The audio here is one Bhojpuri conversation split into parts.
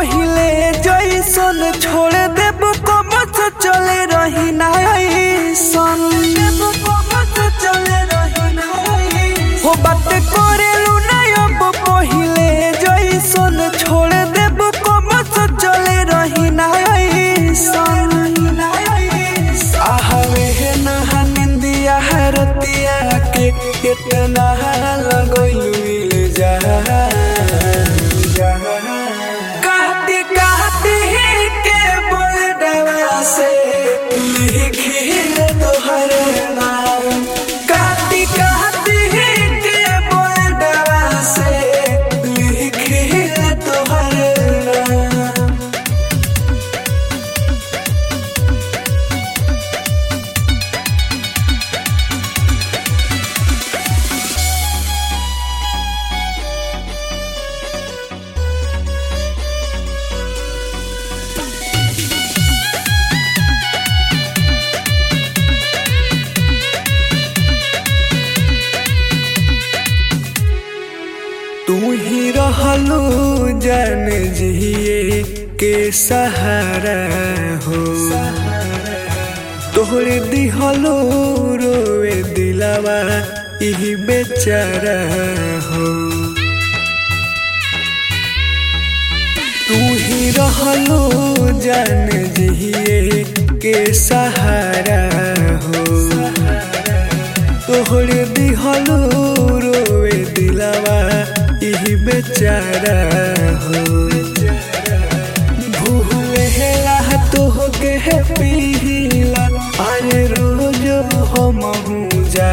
पहिले जैसन छोड़ देब कब से चले रही ना ऐसन हो बात करेलू ना अब पहिले जैसन छोड़ देब कब से चले रही ना ऐसन आहवे है नहा निंदिया रतिया के इतना लगैलू जा कहती कहती के बोलडवा से लिखी तोहर नाम कहती कहती के बोलडवा से लिखी तोहर नाम तू ही रहलू जान जिए के सहारा हो तोहरे दिहलो रोवे दिलावा इही बेचारा हो तू ही रहलो जान जिए के सहारा हो तोहरे दिहलो रोवे दिलावा इही बेचारा हो भूले हेला तोहके पीला अरे रोज हम जा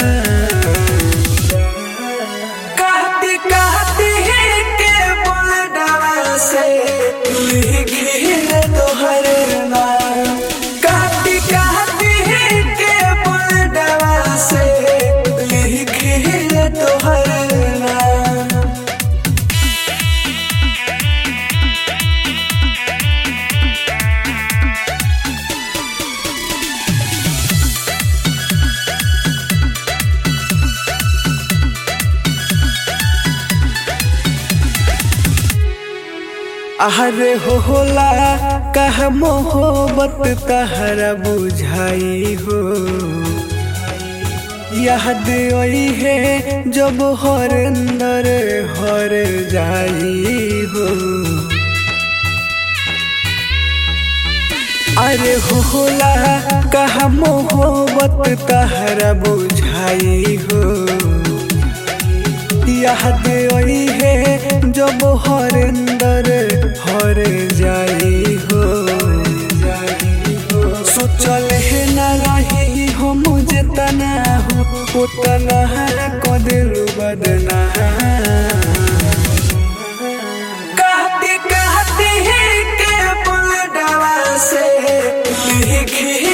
कहती कहती के बोलडवा से लिखी तोहर नाम कहती कहती के बोलडवा से लिखी तोहर नाम अरे हो होला कह मोहब्बत तहरा बुझाई हो याद आई है जब हर अंदर हर जाई हो अरे हो होला कह मोहब्बत तहरा बुझाई हो याद आई है जब हर अंदर हर जाई हो सोचल है ना रही हो मुझे तना हो उतना को दिल बदना कहती कहती के बोलडवा से लिखी